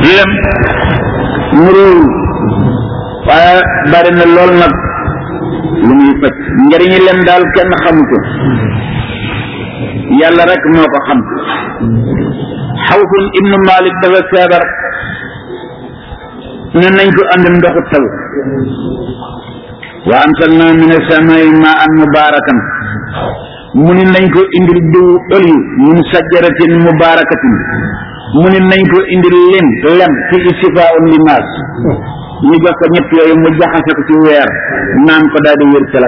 lem nuróowul waaye bari na lool nag lu muy faj njëriñi lem daal kenn xamu ko yàlla rek moo ko xam xawfun ibnu malik dafa feebar ne nañ ko andi ndoxu taw wa anzalna min as-samaa'i maa'an mubaarakan mu ni nañ ko indil diw oliw min sajaratin mubaarakatin mu ni nañ ko indil lem lem fi isifaa'un linnaas ñu jox ko ñett yooyu mu jaxase ko ci weer naan ko daal di wér ca la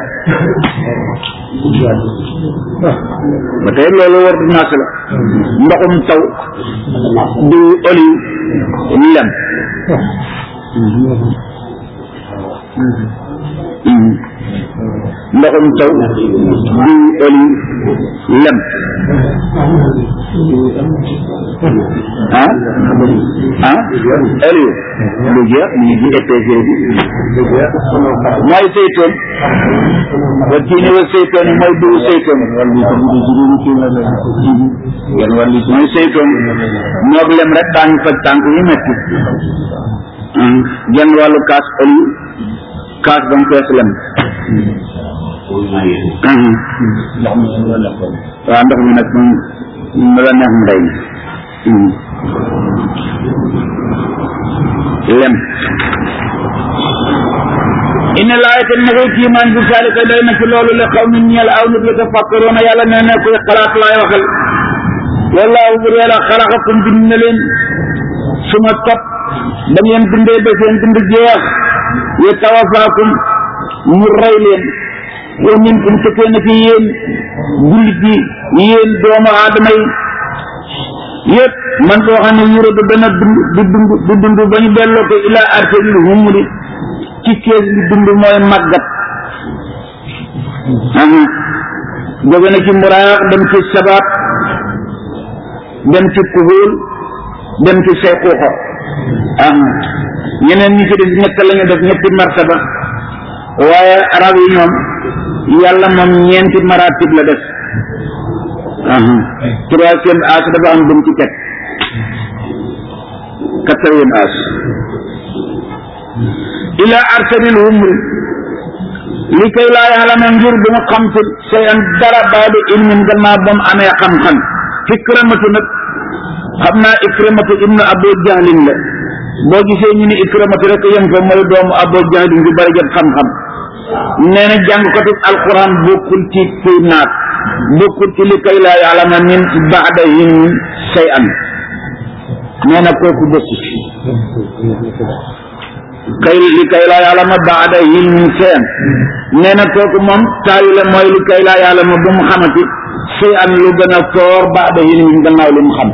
ba tey loolu ordonnance la ndoxum taw diw oliw lem ndoxum taw diw oliw lem ah ah oliw lu jeex mu ngi ci EPC bi mooy seytoon wa tiini wa seytoon yi mooy diw seytoon mooy seytoon moog lem rek daañu faj tànk yi metti genn wàllu kaas oliw kaas ba mu fees lem waaw ndox mi nag moom mu la neex mbay mi lem inna laayata na koy kiimaan bi saalika doy na ci loolu la xaw nit ñeel aw nit la tafakkaroona yàlla nee na koy xalaat laay waxal wallaahu bur yàlla xalaqakum bind na leen suma topp da ngeen dundee ba seen dund jeex ya tawafaakum mu rey leen wa minkum te kenn ci yéen jullit yi yéen doomu aadama yi yëpp man koo xam ne yuradu dana dund di dund di dund ba ñu delloo ko ilaa arsalil humri ci kees li dund mooy màggat jóge na ci muraax dem ci sabaat dem ci kuhul dem ci sayxuuxa ñeneen ñi ci def ñett lañu def ñetti martaba waaye arab yi ñoom yàlla moom ñeenti maratib la def troisième âge dafa am bu mu ci teg quatrième âge ila arsalil humri li kay laa yaalama ngir bu mu xam ci say an dara baadu ilmin gannaaw ba mu amee xam-xam ikramatu nag xam naa ikramatu ibnu abu jahlin la boo gisee ñu ni ikramatu rek yem ko mooy doomu abu jahlin bi bari jot xam-xam nee na jàngkatu alquran bokkul ci kuy naat bokkul ci li kay laa yaalama min baadahim say an nee na kooku bokku ci kay li kay laa yaalama baadahim min say an nee na kooku moom taayu la mooy li kay laa yaalama bu mu xamati say an lu gën a foor baadahim min gannaaw li mu xam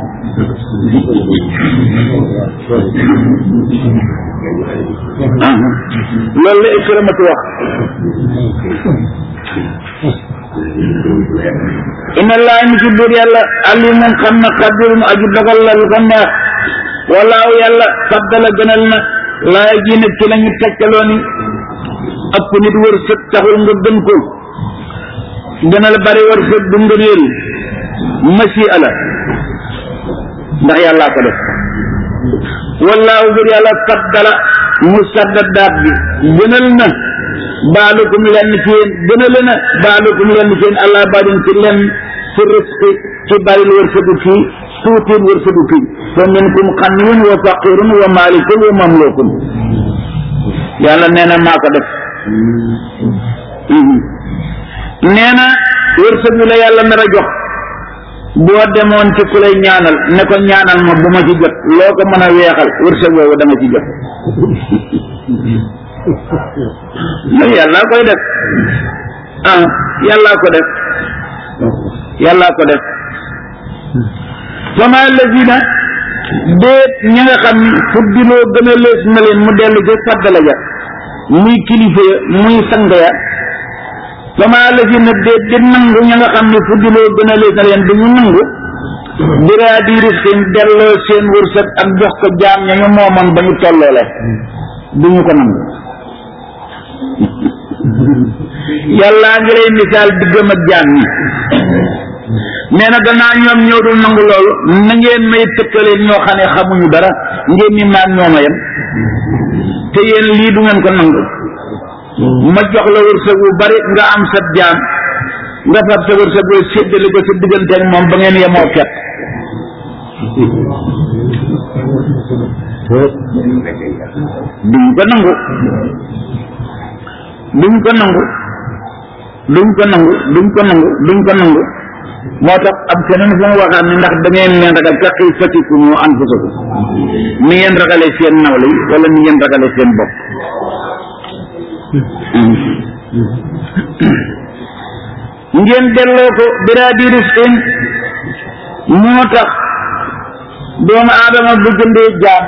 loolu la ikramatu wax inna allaha ni ci biir yàlla alimun xam na xadirun aju dogal la lu ko neex walaaw yàlla faddala gënal na laay ji nag ci lañu tegtaloo ni ëpp nit wërsëg taxul nga gën ko gënal bari wërsëg du ngëneel masi ala ndax yàllaa ko def wallaahu biir yàlla faddala mu sadda daat bi gënal na baalukum lenn ci yéen gënale na baalukum lenn ci yéen allah baadin ci lenn ci risqi ci bari wërsëgu kii tuutiin wërsëgu kii fa minkum xaniyun wa faqirun wa malikun wa mamlukun yàlla nee na maa ko def nee na wërsëg bi la yàlla nar a jox boo demoon ci ku lay ñaanal ne ko ñaanal ma bu ma ci jot loo ko mën a weexal wërsëg boobu da nga ci jot loolu yàllaa koy def ah yàllaa ko def yàllaa ko def fama lazina déet ñi nga xam ni fuddiloo gën a lees na leen mu dellu ci faddala ja muy kilifa ya muy sang ya fama lazina déet di nangu ña nga xam ni fuddiloo gën a lees na leen du ñu nangu biraa di riskin delloo seen wërsëg ak jox ko jaam ña ñu moomoon ba ñu tolloole du ñu ko nangu yàllaa ngi lay misaal diggam ak jaam ñi nee na gannaaw ñoom ñoo dul nangu loolu na ngeen may tëkkale ñoo xam ne xamuñu dara ngeen ni maag ñooma yem te yéen lii du ngeen ko nangu ma jox la wërsëg wu bari nga am sa jaam nga fab sa wërsëg wu séddale ko sa diggante ak moom ba ngeen yemoo fet duñ ko nangu duñ ko nangu duñ ko nangu duñ ko nangu duñ ko nangu moo tax ab keneen fu mu waxaat ni ndax da ngeen leen ragal ka xiifatikum anfusakum ni ngeen ragale seen nawle yi wala ni ngeen ragale seen bopp ngeen delloo ko biraadi risqin moo tax doomu aadama bu jëndee jaam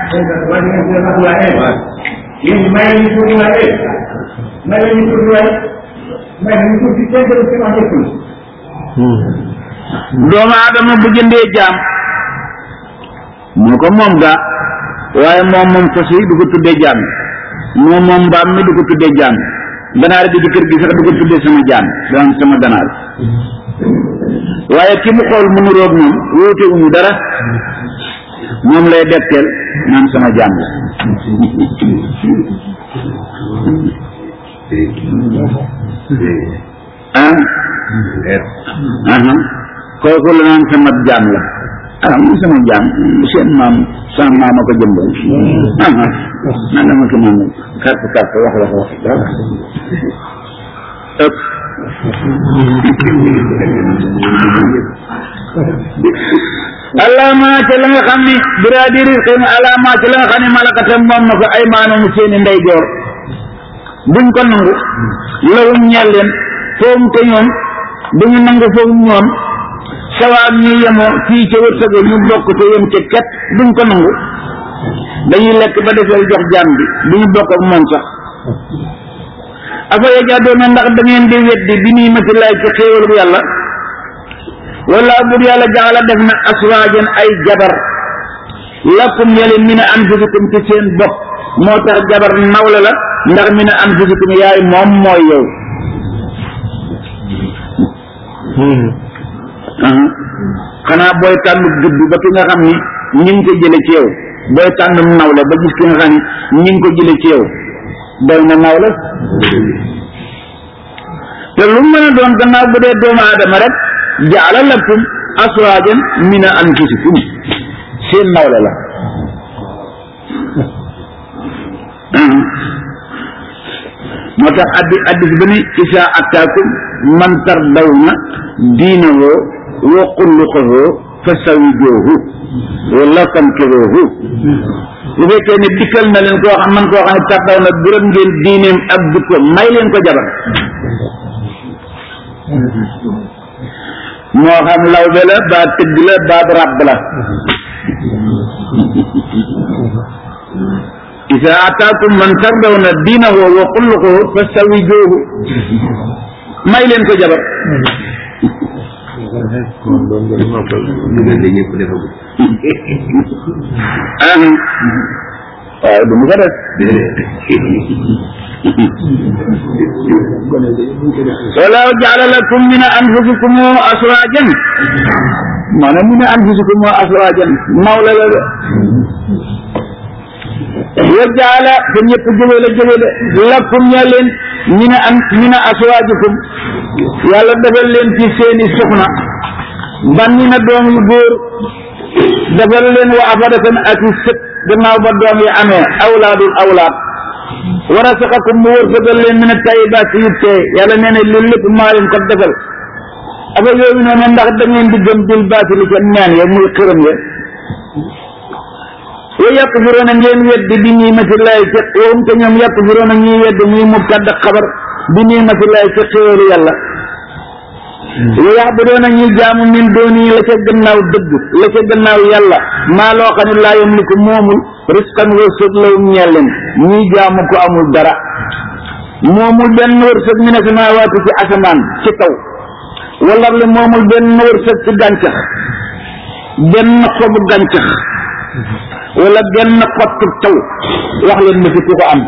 doomu aadama bu jëndee jaam moo ko moom gaa waaye moom moom fas yi du ko tuddee jaam moom moom mbaam mi du ko tuddee jaam ganaar bi ci kër gi sax du ko tuddee sama jaam daan sama ganaar waaye ki mu xool mu nuroog moom wóote wuñu dara moom lay detteel naan sama jaam la ah aha kooku la naan sama jaam la ah mu sama jaam seen maam sama maama ko jëmbal aha nan dama ko maam kàrt kàrt wax la ko wax dara ëpp alaama ca la nga xam ni biraadi risqin alaama ca la nga xam ni malakatam moom na ko ay maanoom seeni ndeyjoor buñ ko nangu lawum ñeel leen foofu te ñoom duñu nangu foofu ñoom sawaab ñu yemoo fii ca wërsëga ñu bokk te yem ca ket duñ ko nangu dañuy lekk ba defeel jox jaam bi duñu bokk ak moom sax afa yajaadoona ndax da ngeen di weddi bi nii matilaay ci xéewal bu yàlla wala bur yàlla jaxala def na aswaajan ay jabar lakum yàlla min anfusikum ci seen bopp moo tax jabar nawle la ndax min anfusikum yaay moom mooy yow xanaa booy tànn judd ba ki nga xam ni ñi ngi ko jële ci yow booy tànn nawle ba gis ki nga xam ni ñi ngi ko jële ci yow doy na nawle te lu mën a doon gannaaw bu dee doomu aadama rek jaala lakum aswaajan min anfusikum seen nawle la moo tax addi addis ba ni isa attaakum man tardawna diinahu wa xulluqahu fa sawijoohu wala fankiruhu bu fekkee ne dikkal na leen koo xam man koo xam ne tardaw na gërëm ngeen diineem ak jikkoom may leen ko jabar moo xam lawbe la baa tëgg la baa ràbb la isa ataakum man tardawna diinahu wa xulluqahu fa sawijoohu may leen ko jabar ah waaye du mu ko def wala jaala lakum min anfusikum aswajan maanaam min anfusikum aswajan mawla la de wa jaala te ñëpp jóge la jóge de lakum ña leen min an min aswajikum yàlla defal leen ci seeni soxna banni na doom yu góor defal leen wa afadatan ak i sët gannaaw ba doom yi amee awlaadul awlaad wa rasaqakum mu wërsëgal leen min tayibaat yu tee yàlla nee na loolu lépp maa leen ko defal afa yooyu noonu ndax da ngeen di gëm bil baatili ca neen ya muy xërëm ya wa yakfiroona ngeen weddi bi niimatillahi ca waxum te ñoom yakfiroona ñuy weddi muy mubtada xabar bi niimatillahi ca xéewalu yàlla wa yaxbudoona ñuy jaamu min dooni la ca gannaaw dëgg la ca gannaaw yàlla maa loo xam ne laa yamliku moomul risqan wërsëg lawum ñeel leen ñuy jaamu ko amul dara moomul benn wërsëg mi ne samaawaati ci asamaan ci kaw wala li moomul benn wërsëg ci gàncax benn xobu gàncax wala benn xottu taw wax leen ma fi ku ko am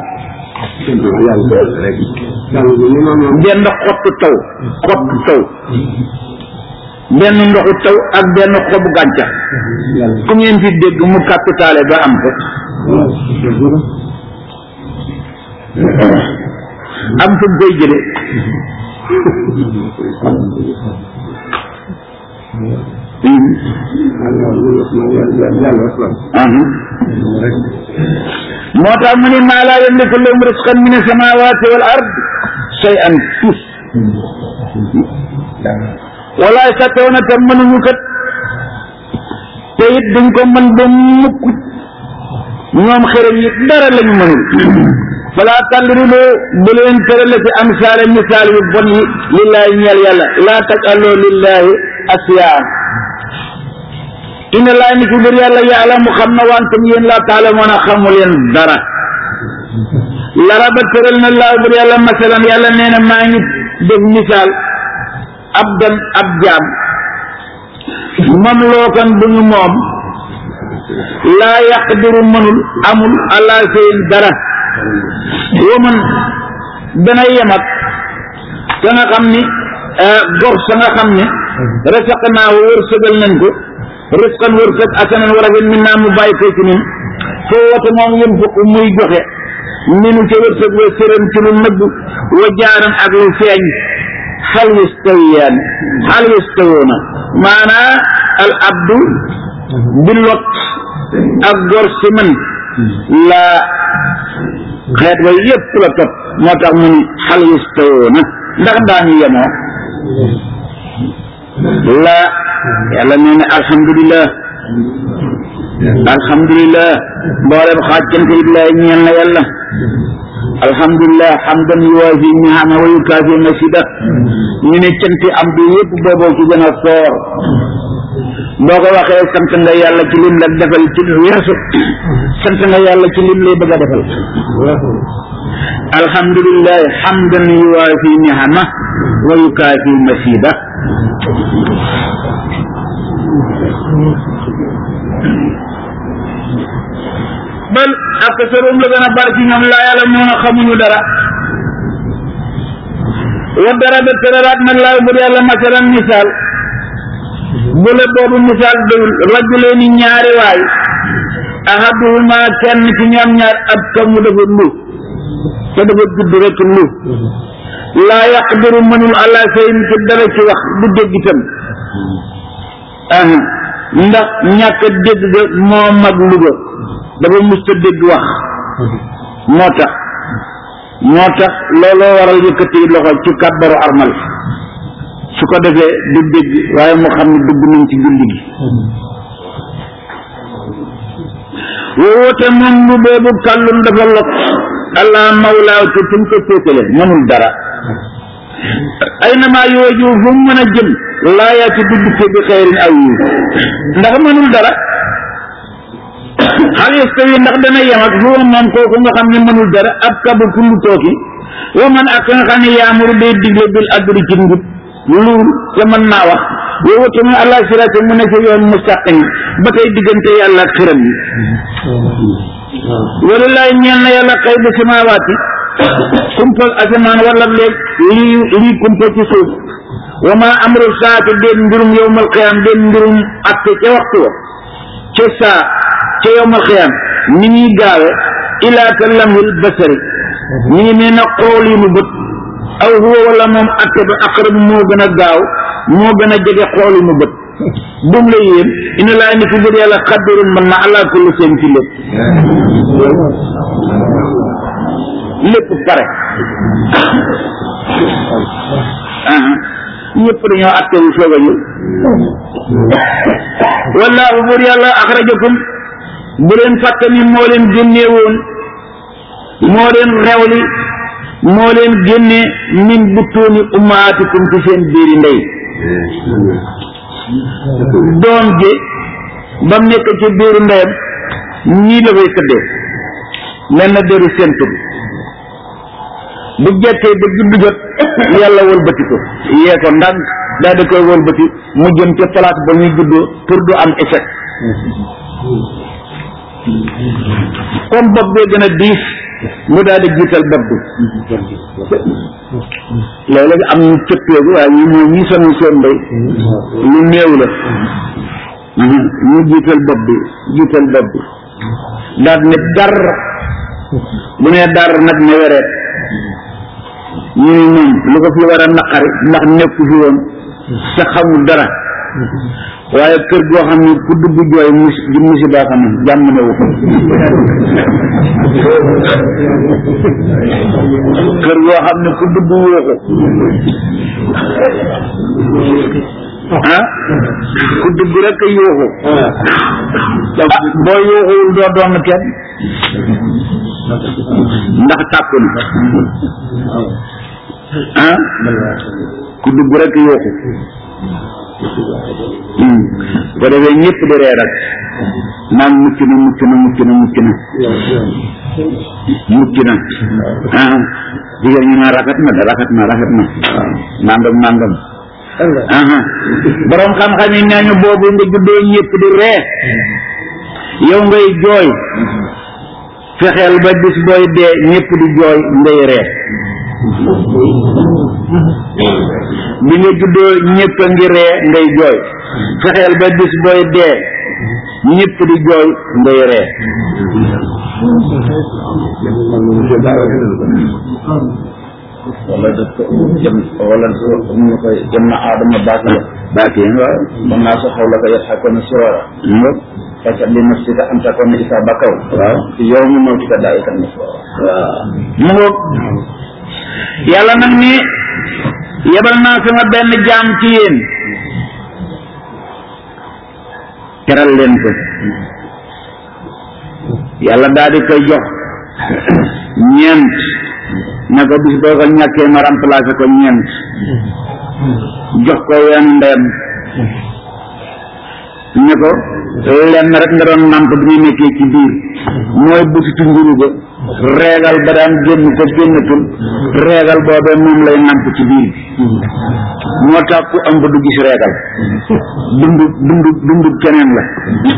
benn xottu taw xottu taw benn ndoxu taw ak benn xobu gàncax ku ngeen fi dégg mu capitale ba am ko am fu mu koy jële moo tax mu ni maa laa yamliku lahum risqan min as-samawati wal ard shay'an tus wala yastati'una te mënuñu kat te it duñ ko mën ba mukk ñoom xërëm yi dara lañu mënul fala tadribu bu leen tërale ci amsaale misaal yu bon yi lillahi ñeel yàlla laa tajaloo lillahi asiyaan inna laa ni ci biir yàlla yaalamu xam na wantum yéen laa taalamoon a xamu leen dara laraba tëral na laa biir yàlla masalan yàlla nee na maa ngi def misaal ab dan ab jaam moom lookan bu ñu moom laa yaqdiru mënul amul allah seen dara woman dana yemat sa nga xam ni gor sa nga xam ni rasaq naa wërsëgal nañ ko risqan wërsëg asanan war a fen min naa mu bàyyi ko ci ñun foo woote moom yën fukk muy joxe minu ca wërsëg wa sëran ci lu nëbb wa jaaran ak lu feeñ hal yastawiyaan hal yastawoona maanaa al abdu bi lot ak gor si man laa xeet wa yépp la topp moo tax mu ni hal yastawoona ndax daañu yemoo laa yàlla nee na alhamdulilah alhamdulilah mboolem xaajante lillahi ñeel na yàlla alhamdulilah hamdan yuwaafi ni'ama wa yukaafi masida ñu ne canti am bi yëpp booboo ci gën a foor boo ko waxee sant nga yàlla ci lim la defal ci lu weesu sant nga yàlla ci lim lay bëgg a defal alhamdulilah hamdan yuwaafi ni'ama wa yukaafi masida bal aksarum la gën a bari ci ñoom laa yàlla moo na xamuñu dara wa dara ba tëralaat nag laa bur yàlla masalan misaal bu la boobu misaal dëwul rajuleeni ñaari waay ahaduhuma kenn ci ñoom ñaar ab kamu dafa lu te dafa gudd rek lu laa yaqdiru mënul ala sayin ci dara ci wax du dégg itam ah ndax ñàkk a dégg ga moo mag luga dafa musta dégg wax moo tax moo tax looloo waral yëkkati loxo ci kàbbaru armal su ko defee du dégg waaye mu xam ne dugg nañ ci julli gi woote moom lu boobu kàllum dafa lot allah mawlaaw ci fi mu ko féetale mënul dara ay namaa yooju fu mu mën a jëm laa yaati dugg te bi xeyrin aw yi ndax mënul dara hal yastawi ndax dana yem ak huwa moom kooku nga xam ne mënul dara ab kabu kullu tooki wa man ak nga xam ne yaamuru day digle bil adri ci njub luul te mën naa wax yow tamit allah sirate mu ne ci yoon mustaqim ba tey diggante yàlla ak xiram yi walilaay ñeel na yàlla xëy bu samaawaati kumpal asamaan wala léeg lii lii kumpa ci suuf wa ma amru saati déen mbirum yowmal qiyaam déen mbirum atte ca waxtu wa ca saa ca yowmal qiyaam ni ñuy gaawe ilaa ka lamhil basari ñu ngi mel na xool yi mu bët aw huwa wala moom atte ba aqrab moo gën a gaaw moo gën a jege xool yi mu bët bum la yéen ina laa ni fi biir yàlla xaddirun man na ala kulli seen ci lépp lépp pare ñëpp dañoo atte wu soog a ñëw wallaahu buur yàlla axrajakum bu leen fàtte ni moo leen génnee woon moo leen rewli moo leen génne min butuuni ummaatikum ci seen biiri ndey doom ji ba mu nekk ci biiru ndeyam ñii la koy tëddee mel na déru sent bi bu jekkee ba juddu jot yàlla wëlbati ko yee ko ndànk daal di koy wëlbati mu jëm ca place ba muy juddoo pour du am échec comme bopp bee gën a diis mu daal di jiital bopp bi léeg-léeg am ñu cëppeegu waaye ñu mooy ñi sonal seen mbay lu néew la ñu jiital bopp bi jiital bopp bi daal ne dar bu nee dar nag ne wereet ñu ni moom lu ko fi war a naqari ndax nekku fi woon te xamul dara waaye kër goo xam ne ku dugg jooy mus di musiba xam ne jàmm ne wu kër goo xam ne ku dugg wóoxu ah ku dugg rek a yuuxu ah boo yuuxuwul doo doon kenn ndax tàkku na ah ku dugg rek a yuuxu ko defee ñëpp di ree rek naan mucc na mucc na mucc na mucc na mucc na ah jigéen ñu naan rafet na de rafet na rafet na nangam nangam aha borom xam-xam yi nee ñu boobu nga juddoo ñëpp di ree yow ngay jooy fexeel ba bis booy dee ñëpp di jooy ngay ree bi nga juddoo ñëpp a ngi ree ngay jooy fexeel ba bis booy dee ñëpp di jooy ngay ree wala daf ko jëm wala ñu koy jëm na aadama baaki la baaki waaw mën naa sa xaw la ko yet xakkoon sirora fasat li nafsika an takuna isa bakaw waaw yow mi mawtika daa'ikan nasara waaw mu ngoog yàlla nag ni yebal naa sama benn jaam ci yéen teral leen ko yàlla daal di koy jox ñeent ne ko bis boo ko ñàkkee ma remplacé ko ñeent jox ko wenn ndeyam ne ko lenn rek nga doon namp bi ñu nekkee ci biir mooy butitu njuru ba reegal ba daan génn ko génnatul reegal boobee moom lay namp ci biir bi moo tax ku ëmb du gis reegal dundu dundu dundu keneen la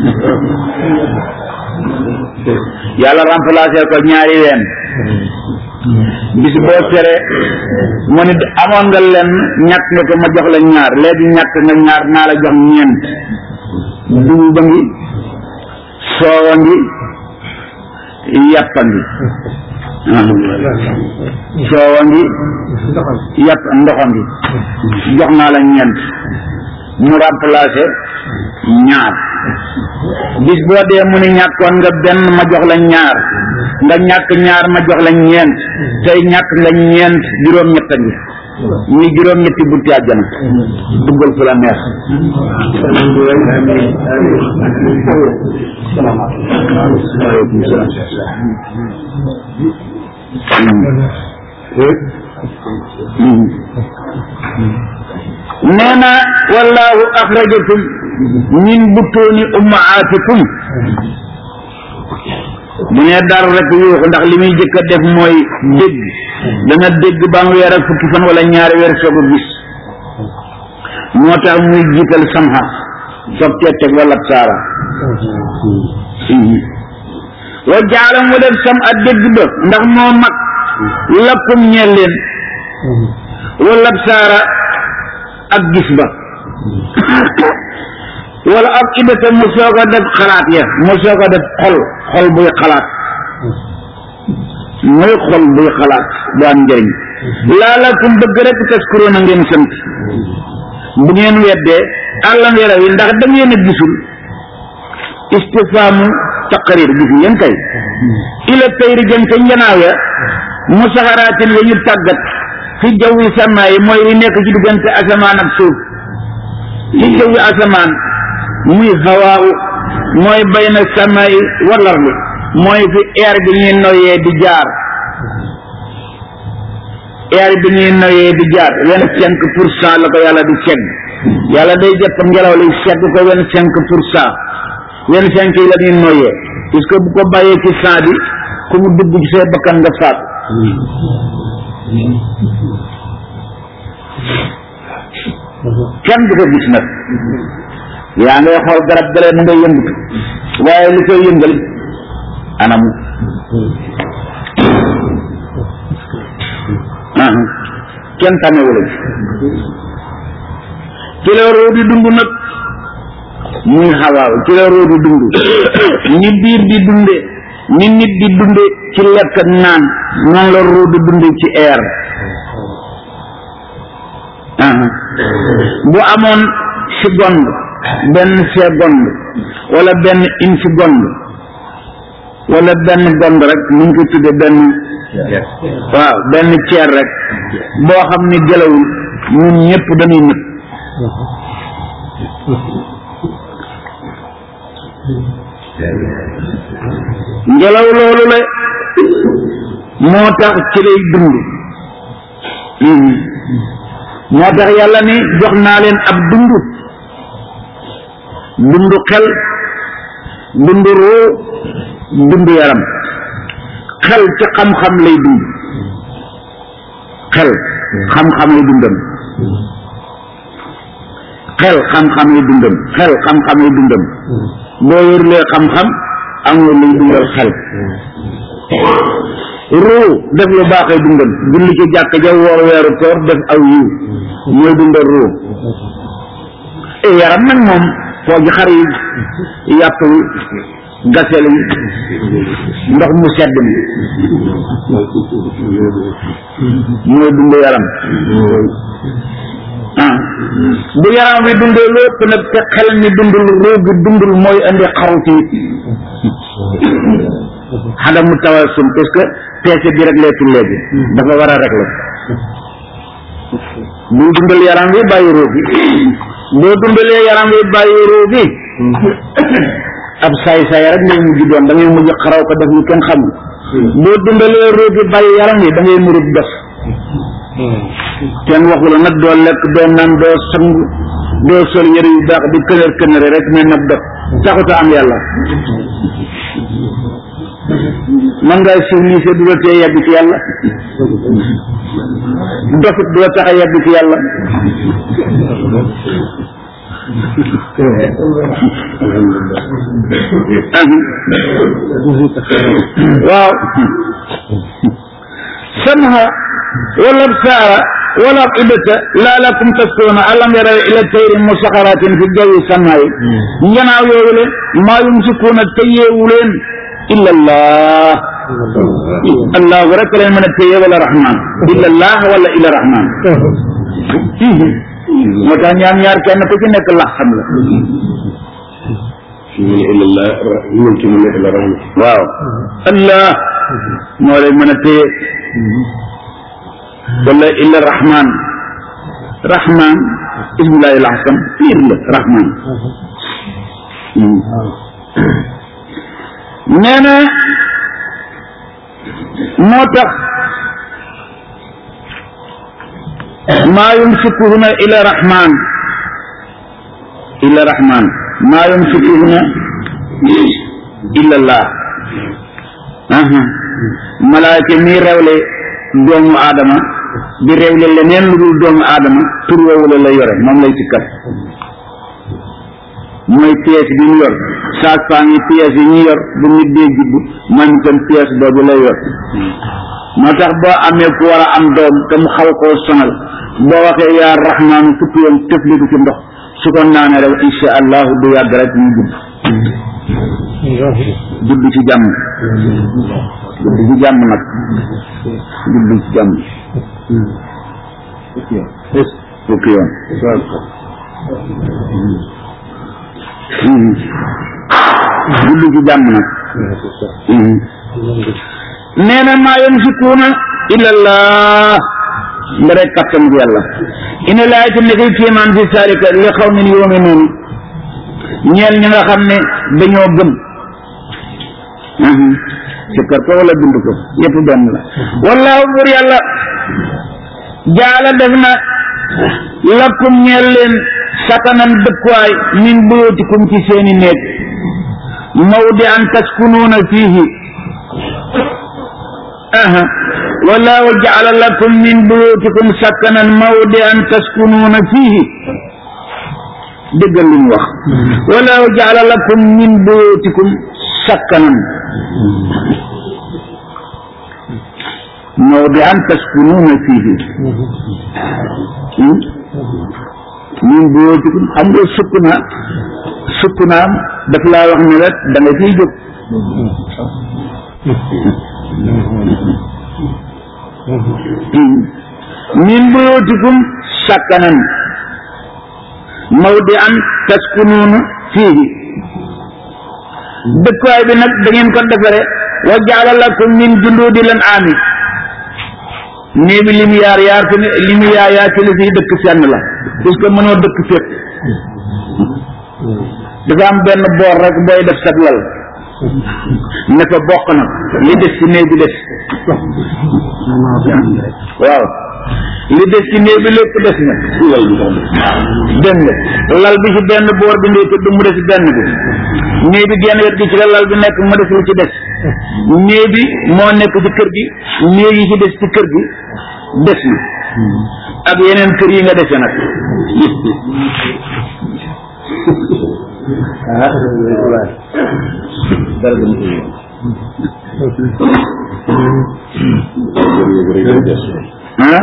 yàlla remplacé ko ñaari ween bis boo tere mu ni amoon nga lenn ñàkk nga ko ma jox la ñaar léegi ñàkk nga ñaar naa la jox ñeent dugub ba ngi soowa ngi yàppa ngi soowa ngi yàpp ndoxa ngi jox naa la ñeent mu remplacé ñaar bis boo dee mu ni ñàkkoon nga benn ma jox la ñaar nga ñàkk ñaar ma jox la ñeent tey ñàkk nga ñeent juróom-ñett ngi ñuy juróom-ñetti bunti àjjana duggal fu la neex nee na wallahu axrajakum min butuuni ummaatikum bu nee dara rek yuuxu ndax li muy jëkk a def mooy dégg dana dégg ba mu weer ak fukki fan wala ñaari weer soog a gis moo tax muy jiital samxa soog cee teg wala saara wa jaala mu def sam a dégg ba ndax moo mag lakkum ñeel leen wala saara ak gis ba wala ak idata mu soog a def xalaat ya mu soog a def xol xol buy xalaat mooy xol buy xalaat bu am njëriñ laalakum bëgg rek taskuroon a ngeen sant bu ngeen weddee àllam yaraw yi ndax da ngeen a gisul istifaamu taqrir gis ngeen kay ila tayri jëm ca njanaaw ya mu saxaraatin ya ñu tàggat fi jawwi sàmmaa yi mooy li nekk ci diggante asamaan ak suuf fi jawwi asamaan muy hawaawu mooy bayna sàmmaa yi walar li mooy fi air bi ñuy noyyee di jaar air bi ñuy noyyee di jaar vingt cinq pour cent la ko yàlla di segg yàlla day jëpp ngelaw li segg ko vingt cinq pour cent vingt cinq yi la ñuy noyyee puisque bu ko bàyyee ci cent bi ku mu dugg ci say bakkan nga faat kenn du ko gis nag yaa ngay xool garab galee mu ngay yëngatu waaye li koy yëngal anamu ah kenn tamewu la ci la roo di dund nag muy xawaaw ci la roo di dund ni biir di dunde ni nit di dunde ci lekk ak naan noonu la roo di dunde ci air ah bu amoon seconde benn seconde wala benn une seconde wala benn gond rek mu ngi ko tudde benn waaw benn ceer rek boo xam ni gelawul ñun ñëpp dañuy nëb ngelaw loolu la moo tax ci lay dund moo tax yàlla ni jox naa leen ab dund dund xel dund ruu dund yaram xel ci xam-xam lay dund xel xam-xam lay dundam xel xam-xam lay dundam xel xam-xam lay dundam boo yorulee xam-xam amul luy dundal xel ruu def lu baaxee dundam julli ci jàkk ja woor weeru koor def aw yiw mooy dundal ruu e yaram nag moom foo ji xar yi yàpp yi gasel yi ndox mu sedd mi mooy dund yaram ah bu yaram wi dundee lépp nag te xel mi dundul ruu gi dundul mooy indi xaruti xadamu tawasum parce que peese bi rek leetul léegi dafa war a rek la bul dundal yaram wi bàyyi ruu gi boo dundalee yaram wi bàyyi ruu gi ab saay saay rek ngay mujj doon da ngay mujj xaraw ko def ñu kenn xamul boo dundalee ruu gi bàyyi yaram wi da ngay murub def kenn waxu la nag doo lekk doo naan doo sang doo sol yëre yu baax di kënër kënëre rek ne nag def taxuta am yàlla man ngay civilisé du la tee yegg ci yàlla dofit du la tax a yegg ci yàlla waaw samha wala absaara wala ibata laalakum taskuruuna alam yaraw ila tayri musaxaratin fi jawi samaayi njanaaw yooyu le maa yumsikuuna téyeewu leen illa allah allahu rek leen mën a téye wala rahman illa allah wala illa rahman moo tax ñaar ñaar kenn ku ci nekk lax xam la waaw allah moo leen mën a téye wala illa rahman rahman ismullahi alahsam piir la rahman nee na moo tax maa yumsikuhuna ila rahman ila rahman maa yumsikuhuna illa allah malaayka mi rewle doomu aadama di rewle leneen lu dul doomu aadama tur woowu la la yore moom lay sikkat mooy pièce bi ñu yor saag faa ngi pièce yi ñu yor bu nit dee judd moom itam pièce boobu lay yor moo tax boo amee ku war a am doom te mu xaw koo sonal boo waxee yaa rahmaanu fukki yoon tëfliku ci ndox su ko naanee rek insha allahu du yàgg rek ñu judd judd ci jàmm judd ci jàmm nag judd ci jàmm fukki yoon judd ci jàmm nag nee na maa yamsikuuna illallah nga rek kattan bi yàlla ina laay ci nekkul kéemaan fi saalika li xaw min yuminuun ñeel ñi nga xam ne dañoo gëm sikkar ko wala bind ko yëpp benn la wallaahu bur yàlla jaala def na lakum ñeel leen sakanan dëkkuwaay min buyutikum ci seeni néeg mawdi an taskunuuna fiihi aha wallaahu jaala lakum min buyutikum sakanan mawdi an taskunuuna fiihi déggal li mu wax wallaahu jaala lakum min buyutikum sakkanan mawdi'an taskunuuna fiihi min buyootikum xam nga sukkuna sukkunaam daf laa wax ne la da nga ciy jóg min buyootikum sakkanan mawdi'an taskunuuna fiihi dëkkuwaay bi nag da ngeen ko defare wa jaala lakum min junduudi lan aami néeg bi li mu yaar yaar fi ne li mu yaar yaar ci li fiy dëkk senn la puisque mënoo dëkk fépp dafa am benn boor rek booy def sag lal ne fa bokk na li des ci néeg bi des waaw li des ci néeg bi lépp des na dégg nga lal bi ci benn boor bi ndey tëdd mu des benn bi néeg bi genn wet gi ci la lal bi nekk mu des lu ci des néeg bi moo nekk ci kër gi néeg yi ci des ci kër gi des na ak yeneen kër yi nga dese nag ah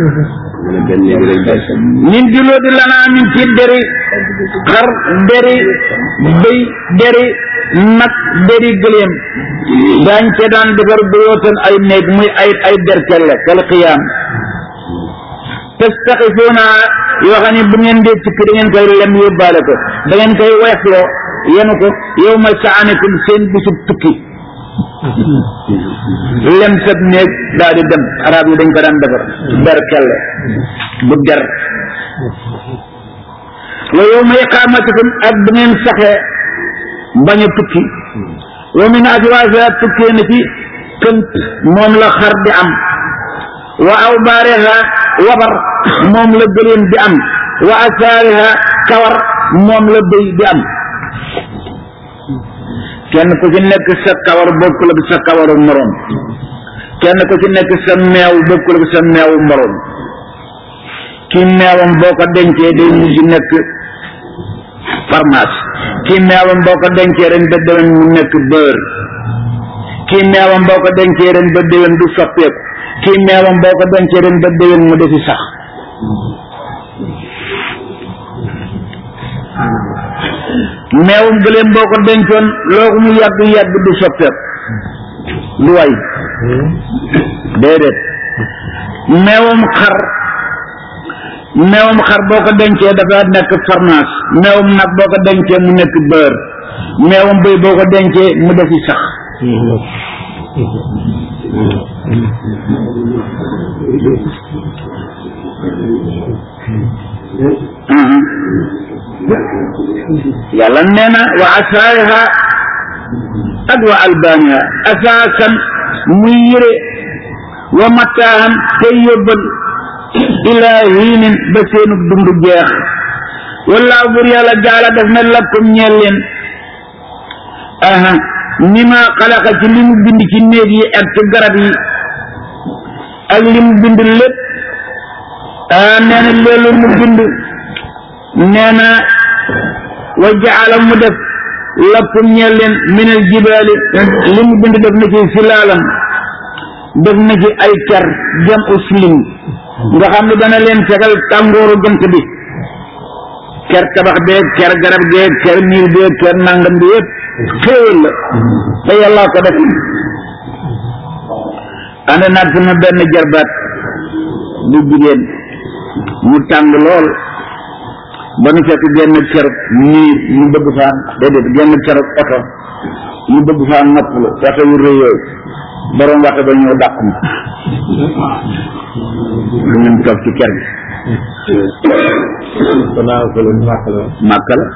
min juloo di lanaa min ci deri xar deri bëy deri nag deri gëléem daañ ca daan defar buyootan ay néeg muy ay ay derkelle kal xiyaam tastaxifuuna yoo xam ne bu ngeen dee tukki da ngeen koy lem yóbbaale ko da ngeen koy weexloo yenu ko yow ma saanikum seen bisub tukki lem sab néeg daal di dem arab yi dañ ko daan defar derkelle bu der wa yow ma iqaamatikum ak bu ngeen saxee bañ a tukki wa min aswaasiha tukkee na ci kënt moom la xar di am wa awbaariha wabar moom la gëléem di am wa asaariha kawar moom la bëy di am kenn ku ci nekk sa kawar bokkul ak sa kawaru moroom kenn ku ci nekk sa meew bokkul ak sa meewu moroom kii meewam boo ko dencee day mujj nekk pharmacie kii meewam boo ko dencee ren ba déwén mu nekk beurre kii meewam boo ko dencee ren ba déwén du soppeeku kii meewam boo ko dencee ren ba déwén mu defi sax meewum gëléem boo ko dencoon loo ko mu yàgg yàgg du soppeeku du way déedéet meewum xar meewum xar boo ko dencee dafa nekk farmaas meewum nag boo ko dencee mu nekk beurre meewum bëy boo ko dencee mu defi sax yàlla nee na wa asaariha ak wa albaaniha asaasan muy yëre wa mataahan tey yóbbal ilaa hiinin ba seenu dund jeex wallaahu bur yàlla jaala def na lakkum ñeel leen aha ni ma xalaqa ci li mu bind ci néeg yi ak ci garab yi ak li mu bind lépp ah nee na loolu mu bind nee na wa jaala mu def lakkum ñeel leen minal jibaali li mu bind def na ci silaalam def na ci ay ker jam uslim nga xam ne dana leen fegal tàngooru jant bi ker tabax beeg ker garab geeg ker miir beeg ker nangam bi yëpp xéewal la te yàllaa ko def ànd naag sama benn jarbaat bu jigéen mu tàng lool ba nu fekk genn ker miir ñu bëgg faa déedéet genn ker oto ñu bëgg faa noppalu waxte yu rëy yooyu borom waxte ba ñëw dàq ma lu ñu toog ci ker gi màkk la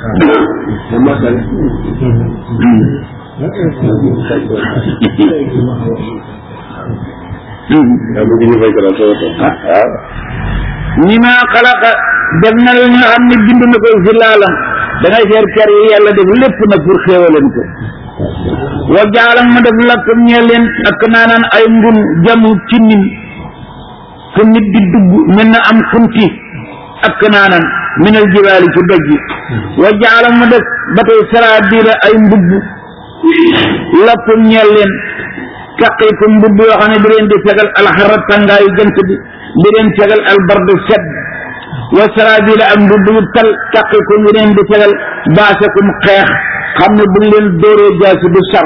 waaw ñi ma xalaqa def na la nga xam ne bind na ko fi laalam dangay seer ker yi yàlla def lépp nag pour xéewaleen ko wa jaalam ma def lakkum ñee leen ak naanaan ay ngun jamu ci nin fu nit di dugg mel na am xunti ak naanaan minal jibaali ci doj yi wa jaalam ma def ba tey saraabiila ay mbubb lakkum ñeel leen taqikum mbubb yoo xam ne di leen di fegal alxarra tàngaayu jant bi di leen fegal albardu sedd wa sarabila ak mbubb yu tal taqikum yi leen di fegal baasakum xeex xam ne buñ leen dóoree jaasi du sar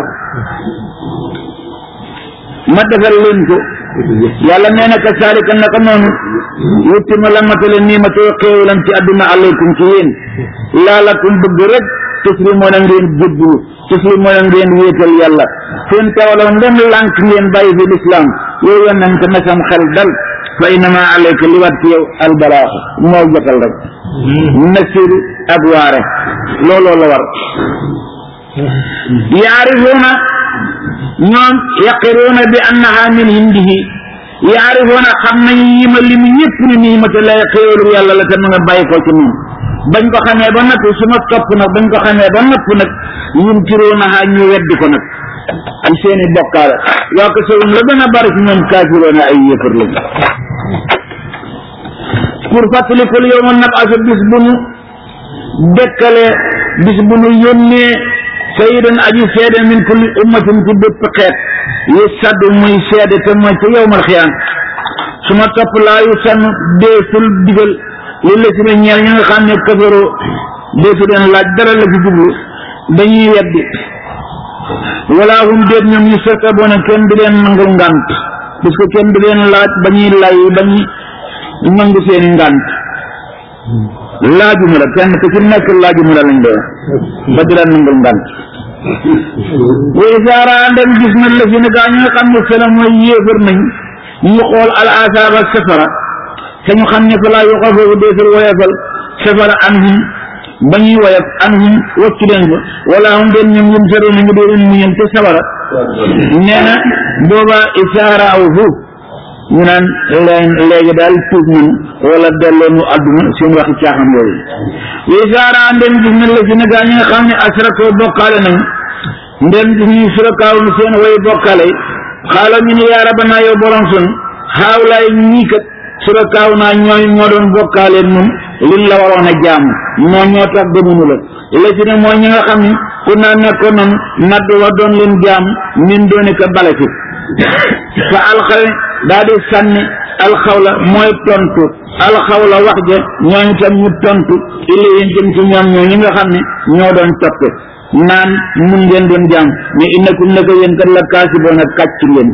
ma defal leen ko yàlla nee na kasaalika naka noonu yutti ma la matale nii ma too xéewalam ci àdduna alaykum ci yéen laalakum bëgg rek tuslimoo na ngeen jubbu tuslimoo na ngeen wéetal yàlla seen tawalaw ndem lànk ngeen bàyyi fi lislaam yow yonent na sam xel dal fa innama alayka li wat ci yow albalaaxu moo jotal rek nasir ak waare looloo la war yaarifuuna ñoom yaqiruuna bi annaha min hindihi yaarifuuna xam nañu yi ma limu ñëpp ne nii ma te lay xéewalu yàlla la te mu nga bàyyi ko ci moom bañ ko xamee ba natt su ma topp nag bañ ko xamee ba natt nag yunkiruunaha ñu weddi ko nag ak seeni bokkaale waa ko sowum la gën a bari ci ñoom kaafiroona ay yëfër lañ pour fàttalikul yow ma nab asa bis bu nu dekkale bis bu nu yónnee sayidan aji seede min kulli ummatin ci bépp xeet yi saddu muy seede te mooy ca yowmal xiyaam su ma topp laa yu sann deesul digal li la si ne ñeel ñi nga xam ne kafaroo deesu leen laaj dara la ci jublu dañuy weddi wala hum déet ñoom ñu sota boona kenn di leen nangul ngànt parce que kenn di leen laaj ba ñuy lay ba ñuy nangu seeni ngànt laajuma la kenn ku ci nekk laajuma la lañ doon ba di la nangul ngànt way saara ndem gis na la fi ne gaa ñi nga xam ne sela mooy yéefar nañ ñu xool al asaaba safara te ñu xam ne fa laa yu xafafu deesul woyefal safara anhum ba ñuy woyef anhum waccu leen ko wala hum den ñoom yum saro nañu dee leen muñal te safara nee na booba isaara aw fu ñu naan leen léegi daal tuub nañ wala delloo nu àdduna seen waxi caaxam yooyu way saara ndem gis na la fi ne gaa ñi nga xam ne asrakoo bokkaale nañ ndem gis ñu surakaaw nu seen way bokkaale xaala ñu ne yaa rabanaa yow borom sun xaawlaay ñii kat surakaaw naa ñooy ñoo doon bokkaale nun liñ la waroon a jaam noo ñoo tax gëmunu la la ci ne mooy ñi nga xam ne ku naa nekkoon noonu nadd wa doon leen jaam min doone ka bale fi fa alxawe daa di sànni alxawla mooy tontu alxawla wax ja ñooñu tam ñu tontu illi yéen jëm ci ñoom ñoo ñi nga xam ne ñoo doon toppe naan mun ngeen doon jaam mais innakum naka yéen kat la kaasiboon a kàcc ngeen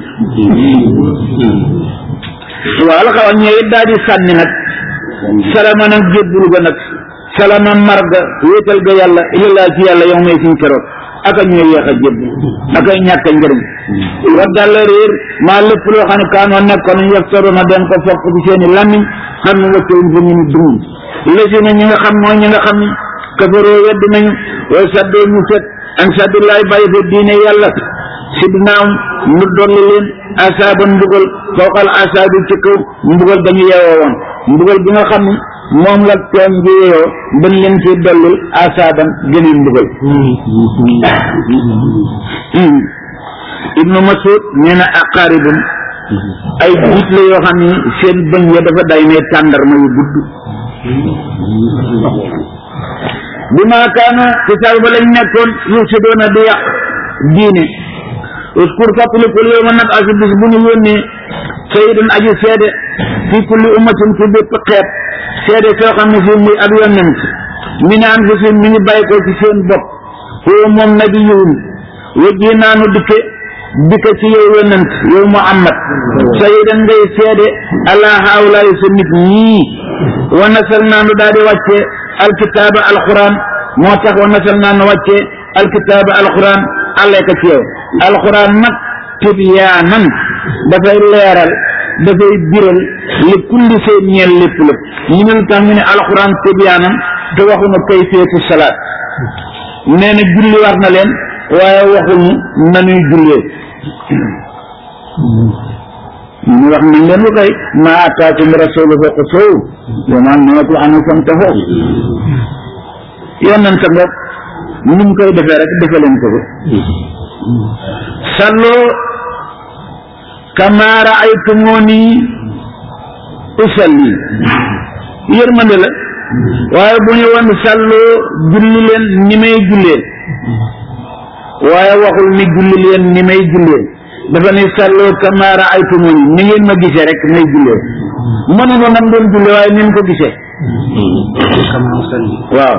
waaw alxawa ñëwit daa di sànni nag salama nag jébbulu ga nag salama marga wéetal ga yàlla illalaa ci yàlla yow may suñ keroog aka ñooy yéex a jébb aka ñàkk a njëriñ wa dalla réer maa lépp loo xam ne kaanoo nekkoon yaftaroona den ko fokk ci seeni làmmiñ xam ne waccoon fa ñu ni dum lesi na ñi nga xam mooy ñi nga xam ne kafaroo wedd nañu wa saddoo ñu fet an saddillaay bàyyi fa diine yàlla si dinaaw mu dolli leen asaaban mbugal fawqal asaabi ci kaw mbugal dañu yeewoo woon mbugal bi nga xam ne moom la tooñ bi yeewoo dañ leen ci dollil asaaban gëneen mbugal ibnu masud nee na aqaaribum ay jiit la yoo xam ne seen bëñ ya dafa day ne tàndarma yu gudd bi maa kaana ci sal ba lañ nekkoon yufsidoona di yàq diine uskur fàttalikul yow ma nag asi bis bu ñu yónnee sayidun aji seede fi kulli ummatin ci bépp xeet seede soo xam ne fii muy ab yonent mi ne an fi si mi ngi bàyyi ko ci seen bopp huwa moom nabiyuhum wajji naanu dikke dikke ci yow yonent yow muhammad sayidan ngay seede ala haawlaayu sa nit ñii wa nasal naanu daal di wàcce alkitaaba alquran moo tax wa nasal naanu wàcce alkitaaba alquran àlleeka ci yow alquran nag tibyaanan dafay leeral dafay biral li kulli seen ñeel lépp lépp ñu ne lu tax ñu ne alquran tibyaanan te waxuñu kayfiyatu salaat nee na julli war na leen waaye waxuñu nanuy jullee ñu wax nañ leen lu koy ma ataakum rasulu fa xusuuhu wa ma nahakum anhu fantahu yonent ngoog ni mu koy defee rek defe leen ko ko salloo kama raaytumuni usalli yërmande la waaye bu ñu woon salloo julli leen ni may jullee waaye waxul ni julli leen ni may jullee dafa ne sallu kama raaytumuni ni ngeen ma gisee rek may jullee mënu ko nam doon jullee waaye ni ko gisee kama usalli waaw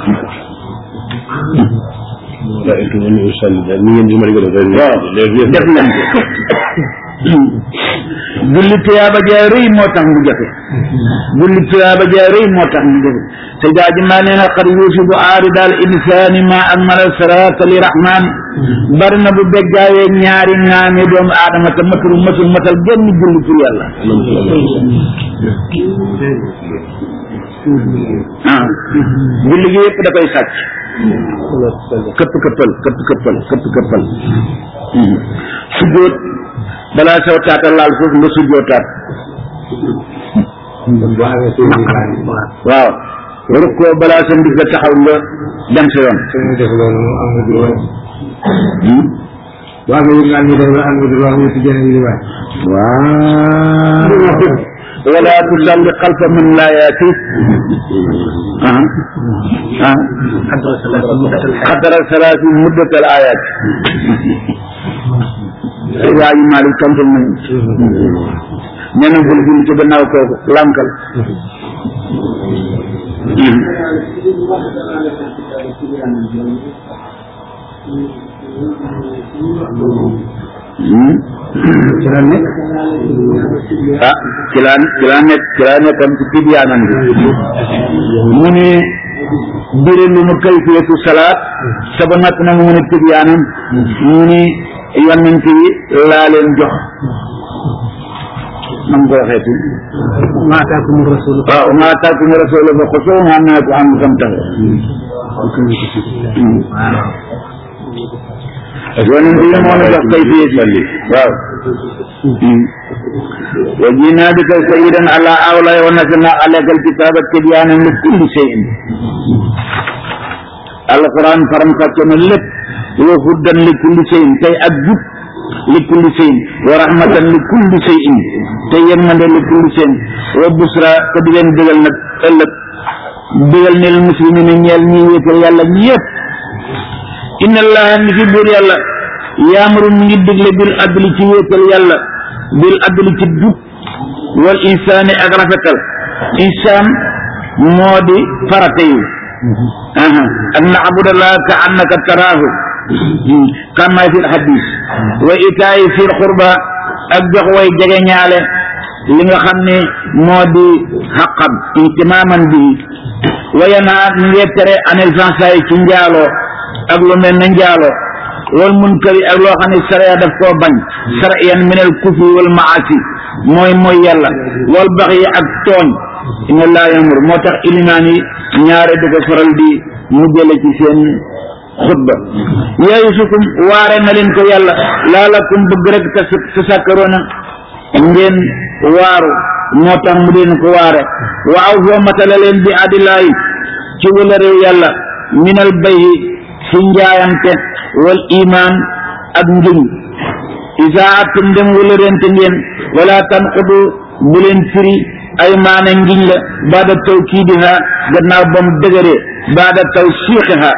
raaytumuni usalli daal ni ngeen di mën a gën a waaw def leen ko julli tuyaaba jaa rëy moo tax mu jafe julli tuyaaba jaa rëy moo tax mu jafe te daa ji maa nee na xar yuusibu aari daal insaani ma akmala saraata li rahmaan bari na bu beggaawee ñaari ŋaami doomu aadama te matul matul matal genn julli pour yàlla ah julli gi yëpp da koy sàcc këpp këppal këpp këppal këpp këppal sujjóot balaa saw taata laal suuf nga sujjóotaat boo amee suñu baay waaw rukkoo balaa sa ndig la taxaw nga dem sa yoon suñu def loolu moom am nga droit boo amee yëngaan ñu def la am nga droit ñu ci jëne yi waay waaw wala tusalli xalfa man laa yaati ah ah xadara salaati muddatal ayaat waa yi Maalik tontul nañu nee na bul julli ci gannaaw kooku lànkal ci la nekk ah ci laa ci laa nekk ci laa nekkoon ci tibyaanan bi mu ne birilu mu kayfiyatu salaat saba nag na mu ne tibyaanan mu ne yonent yi laa leen jox nam ko waxeeti maa ataakum rasul waaw maa ataakum rasulu fa xusuu maa nahaakum anhu fantahu yonent yi moo la jox kayfiyatu waaw wa jiinaa bika sayyidan ala awlaa wa nazzalnaa alayka alkitaaba tibyaanan li kulli shay'in alquran faram fàcce na lépp wa hudan li kulli shay'in tey ak jub li kulli shay'in wa rahmatan li kulli shay'in te yërmande li kulli shay'in wa busra te di leen digal nag ëllëg digal ne lil muslimina ñeel ñi wéetal yàlla ñëpp inna allaha ni fi buur yàlla yaamuru mi ngi digle bil adli ci wéetal yàlla bil adli ci jub wal insaani ak rafetal insaan moo di farata yi aha an na'budallaha ka annaka taraahu kama fi hadis wa itaayi fil qurba ak jox way jege ñaale li nga xam ne moo di xaqam intimaaman bi wa yanhaa mi ngi tere anil fansaay ci njaaloo ak lu mel ne njaaloo wal munkari ak loo xam ne sariya daf koo bañ sariyan minal kufri wal maasi mooy mooy yàlla wal baxyi ak tooñ inna laa yamur moo tax ilimaan yi ñaare di ko faral di mu jële ci seen xutba yaayusukum waare na leen ko yàlla laalakum bëgg rek te te sàkkaroona ngeen waaru moo tax mu leen ko waare wa aw foo matala leen bi adilaayi ci wala réew yàlla minal bayi ci njaayante wal iman ak ngiñ isaa atum dem wala rente ngeen wala tanqudu bu leen firi ay maana ngiñ la baada tawkiidiha gannaaw ba mu dëgëree baada tawsiixiha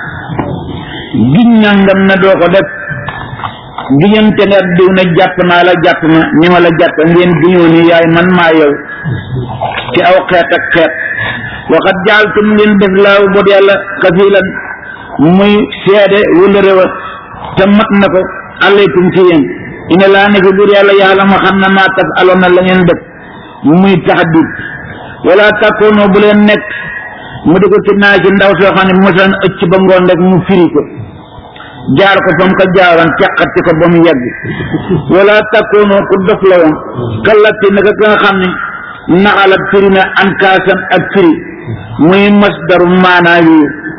giñ nangam na doo ko def giñante nga diw ne jàpp naa la jàpp ma ni ma la jàpp ngeen giñoo ni yaay man maa yow ci aw xeet ak xeet waxat jaaltum ngeen def laaw bot yàlla kafilan muy seede wala réwa te mat na ko alaykum ci yéen ina laa ne fi buur yàlla yàlla ma xam na maa taf aloon na la ngeen def muy taxadid wala takkoonoo bu leen nekk mu di ko ci naa ci ndaw soo xam ne mosan ëcc ba ngoon rek mu firi ko jaar ko fa mu ko jaaroon caqati ko ba mu yegg wala takkoonoo ku dof la woon kallati naka ka nga xam ne naxalat firi na ankaasan ak firi muy masdaru maanaa yu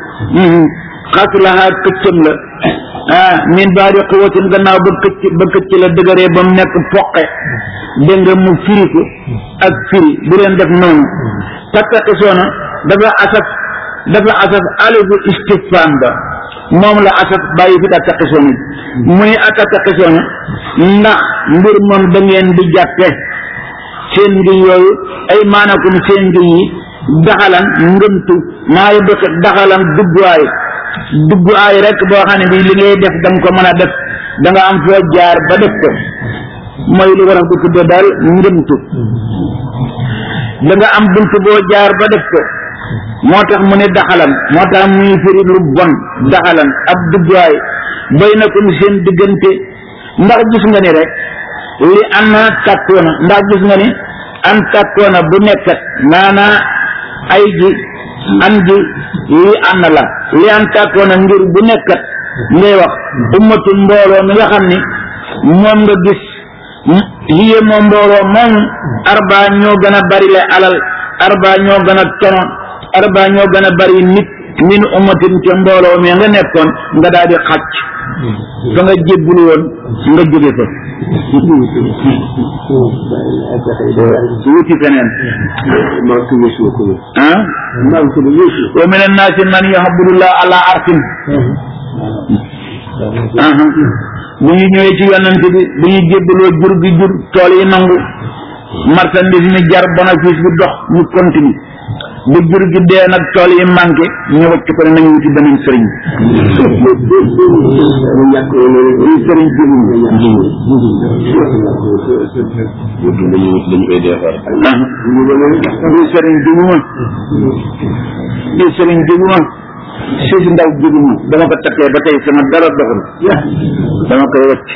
xasulaha këccam la ah min baadi quwatin gannaaw ba këcc ba këcc la dëgëree ba mu nekk poqe dégg nga mu firi ko ak firi bu leen def noonu tattaqisoona dafa asaf dafa asaf alifu istifham ba moom la asaf bàyyi fi tattaqisoona muy atattaqisoona ndax mbir moom da ngeen di jàppe seen ngiñ yooyu ay maanakum seen ngiñ yi daxalan ngëmtu maa yu dëkk daxalan dugguwaay dugg aay rek boo xam ne bi li ngay def da nga ko mën a def da nga am foo jaar ba def ko mooy li war a bu tuddee daal ngëmtu da nga am bunt boo jaar ba def ko moo tax mu ne daxalan moo tax muy firi lu bon daxalan ab duggaay bay na ko seen diggante ndax gis nga ni rek li an na tàkkoona ndax gis nga ni an tàkkoona bu nekkat maanaa ay ji an ji li an la li an tàkkoona ngir bu nekkat ngay wax ummatul mbooloo mi nga xam ni moom nga gis liye moo mbooloo moom arba ñoo gën a bari le alal arba ñoo gën a tono arba ñoo gën a bari nit min ummatin ca mbooloo mi nga nekkoon nga daal di xàcc fa nga jébbulu woon nga jóge fa wuti feneen ah wa min annaasi man yahabudullah ala arsin bu ñu ñëwee ci yonent bi bu ñu jébbaloo jur gi jur tool yi nangu marchandise mi jar bénéfice bi dox ñu continue bu jur gi dee nag tool yi manqué ñu wacc ko ne nañu wuti beneen sëriñ bi sëriñ bi bi sëriñ bi ma bi sëriñ bi ma suuf ndaw jigu ma dama ko takkee ba tey sama dara doxul dama koy wacc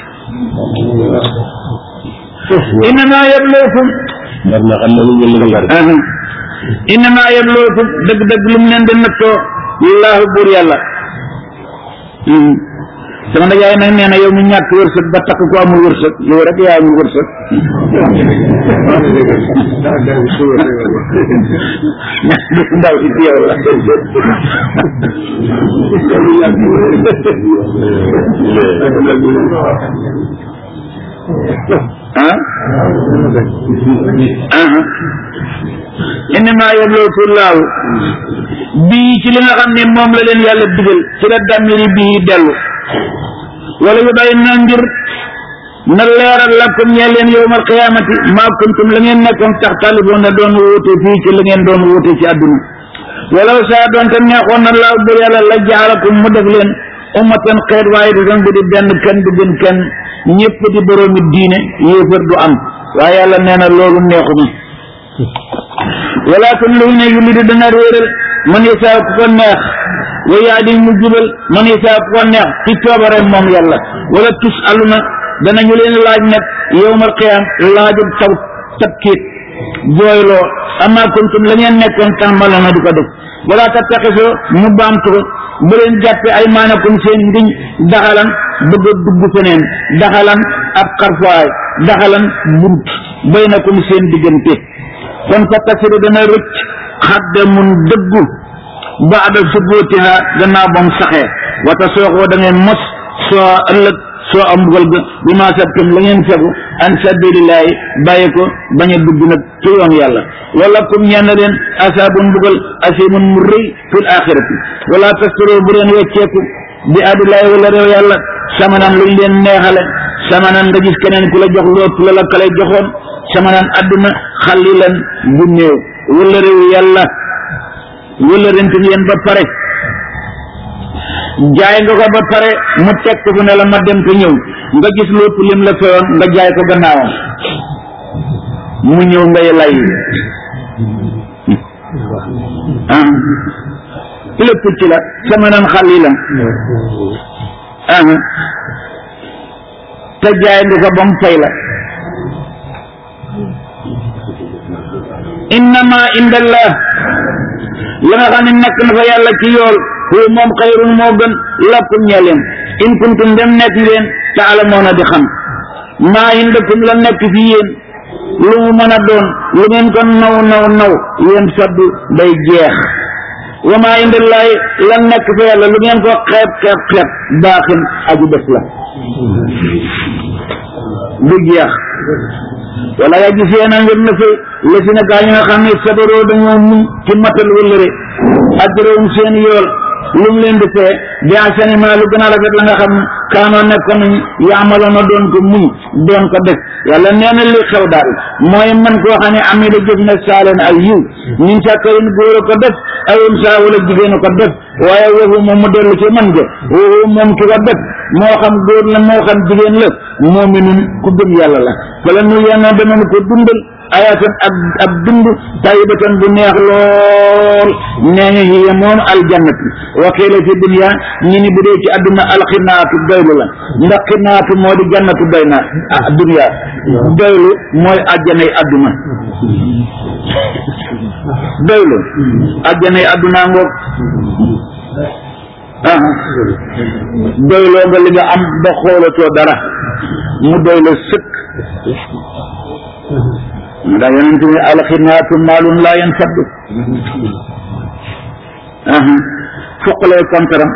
innama yablookum innama yablookum dëgg-dëgg lu mu leen di nattoo lillaahu buur yàlla sama ndajaay nag nee na yow mu ñàkk wërsëg ba takk ko amul wërsëg yow rek yaa amul wërsëg ndaw si ci yow la ah ah innama yablooku laahu bii ci li nga xam ne moom la leen yàlla digal ci la damiri bii dellu wala yu bay na ngir na leeral lakum ñee leen yowmal qiyaamati maa kuntum la ngeen nekkoon tax talifoon na doon wuute fii ci la ngeen doon wuute ci àdduna wala saa doon te neexoon na laaw bur yàlla la jaalakum mu def leen ummatan xeet waaye di doon bu di benn kenn du gën kenn ñëpp di boroomi diine yéefar du am waaye yàlla nee na loolu neexuma walakin luy ne yu li di dana réeral man isaa ku ko neex wa yaa di mu jubal man isaa ku ko neex ci coobare moom yàlla wala tus aluna danañu leen laaj nag yowmal qiyaam laajub taw tabkiit jooyloo amma kuntum la ngeen nekkoon tàmbaloona di ko def wala tattaxisoo mu baamtu ko bu leen jàppe ay maanakum seen ngiñ daxalan bëgg a dugg feneen daxalan ab xarfaay daxalan bunt baynakum seen diggante kon fa tasiru dana rëcc xadda mun dëggu baada subutiha gannaaw ba mu saxee wata sooxoo da ngeen mos soo ëllëg soo am mbugal ga bi ma sabtum la ngeen fegu an sabilillahi bàyyi ko bañ a dugg nag ci yoon yàlla wala kum ñenn leen asaabun mbugal asimun mu rëy fil axirati wala tastaro bu leen wecceeku bi adillahi wala réew yàlla samanan luñ leen neexale samanan nga gis keneen ku la jox loot la la kale joxoon samanan adduna xalilan bu néew wala réew yàlla wala rent ngeen ba pare jaay nga ko ba pare mu teg ko fu ne la ma dem ko ñëw nga gis lépp lim la feyoon nga jaay ko gannaawam mu ñëw ngay lay ah lépp ci la samanan xalilan ah te jaay nga ko ba mu fay la innama indallah la nga xam ne nekk na fa yàlla ci yool hu moom xayrun moo gën lakum ñe leen in kuntum dem nekk leen taalamoona di xam maa indakum la nekk fi yéen lu mu mën a doon lu ngeen ko naw naw naw yéen saddu day jeex wa maa indallahi la nekk fa yàlla lu ngeen ko xeeb xeeb xeeb baaxin aju des la du jeex wala yaa gis yéen a ngir na fi la si na gaa ñi nga xam ne sabaroo dañoo muñ ci matal wëllëre ajrahum seen yool lu mu leen di fee bi asani ma lu gën a rafet la nga xam ne kaanoo nekkoon nañu yaamaloon na doon ko muñ doon ko def yàlla nee na li xew daal mooy man koo xam ne am da jëf na saaleen ay yiw ñun sàkkarin góor a ko def ayum saa wala jigéen a ko def waaye woowu moom mu dellu ci man ga woowu moom ki ko def moo xam góor la moo xam jigéen la moominun ku gëm yàlla la wala nu yenn danañ ko dundal ayatan ab ab dund tayyibatan bu neex lool nee ñu hiya moom aljannatu wa qiila fi dunya ñi ni bu dee ci àdduna alxinaatu doylu la ndax xinaatu moo di jannatu doy na ah dunya doylu mooy àjjanay àdduna doylu àjjanay àdduna ngoog ah doyloo nga li nga am ba xoolatoo dara mu doy la sëkk ndax yonent bi alxinaatu maalun laa yanfaddu foqalee kontaram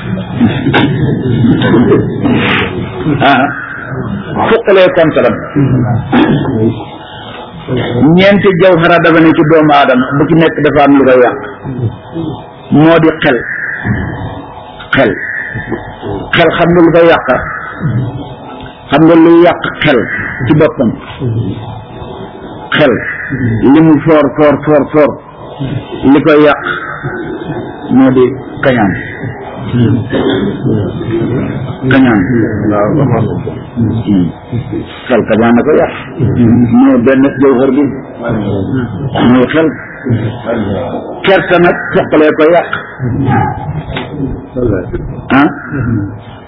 foqalee kontaram ñeenti jawhara dafa ne ci doomu aadama bu ci nekk dafa am lu koy yàq moo di xel xel xel xam nga lu koy yàq xam nga luy yàq xel ci boppam xel li mu foor foor foor foor li koy yàq moo di kañaan kañaan xel kañaan na ko yàq moo benn jawhar bi muy xel kersa nag foqalee ko yàq ah